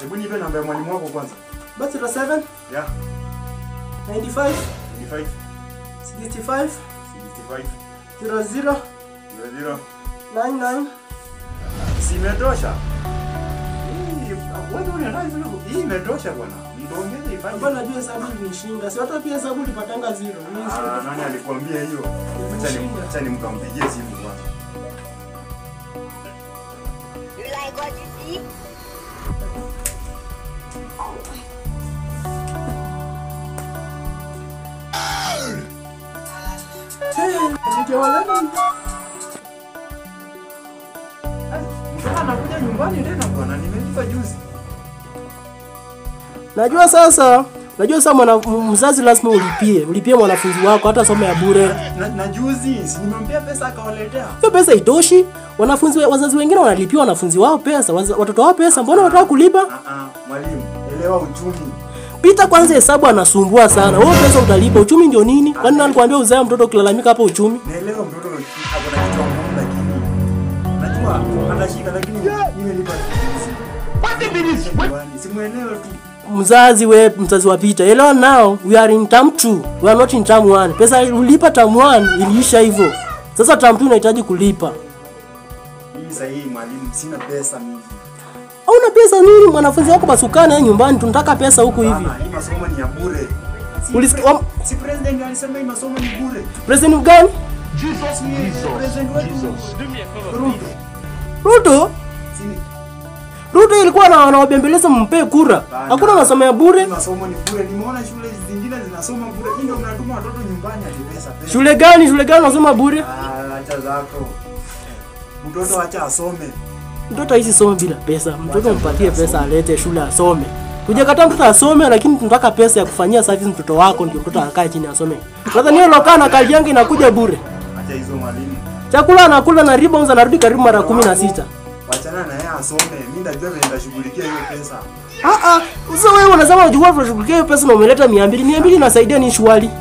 Hebu nipe namba ya mwalimu wako kwanza. Basi 07 Yeah. 95 25 65 65 00 00 99 Si imetosha. Hii wewe unataka hivyo? Hii imetosha bwana. Nitaongeza ifanye. Hapana, najua hesabu ilishinda. Si hata pia hesabu ulipatanga zero. Mimi Ah, sio- nani alikwambia hiyo? Acha ni acha nimkampigie simu kwanza. You like what you see? Nikiwaleta Mtoto anakuja nyumbani tena bwana. Nimelipa juzi. Najua sasa, najua sasa mwana, m- mzazi lazima ulipie, ulipie mwanafunzi wako hata somo ya bure. Na, na juzi si nimempea pesa akawaletea. Hiyo pesa itoshi. Wanafunzi wazazi wengine wanalipia wanafunzi wao pesa, waza- watoto wao pesa, mbona wanataka kulipa? Ah ah, mwalimu, elewa uchumi. Pita kwanza hesabu anasumbua sana. Wewe pesa utalipa, uchumi ndio nini? Kwani nani alikwambia uzae mtoto ukilalamika hapo uchumi? Naelewa mtoto ako na kichwa ngumu lakini najua anashika lakini nimelipa. Nyumbani, Simuelewe tu. Mzazi we, mzazi wa Pita, elewa now, we are in term 2, we are not in term 1. Pesa ulipa term 1 iliisha hivyo. Sasa term 2 unahitaji kulipa. Mimi sasa hii mwalimu sina pesa mingi. Hauna pesa nini? Mwanafunzi wako basukane yeye nyumbani, tunataka pesa huku hivi. Bana, hii masomo ni ya bure. Si, Ulisikia- pre- wam- si president alisema hii masomo ni bure. President gani? President wetu Ruto. Ruto? Si Ruto ilikuwa na wanaobembeleza mpe kura. Bana. Hakuna masomo ya bure. hii masomo ni bure. Nimeona shule zingine zinasoma bure. Hii ndio mnatuma watoto nyumbani ati pesa pesa. Shule gani? Shule gani unasoma bure? Ah, acha zako. Mtoto acha asome. Mtoto hizi soma bila pesa. Mtoto mpatie pesa alete shule asome. Hujakataa mtoto asome, lakini tunataka pesa ya kufanyia service mtoto wako ndio mtoto akae chini asome. Nadhani hiyo lokaa na kali yangu inakuja bure. Acha hizo mwalimu. Chakula anakula na riba anarudi karibu mara kumi na sita. Wachana na yeye asome. Mimi ndajua vile nitashughulikia hiyo pesa. Ah ah, sasa wewe unasema unajua unashughulikia hiyo pesa na umeleta 200. 200 inasaidia ni shwali.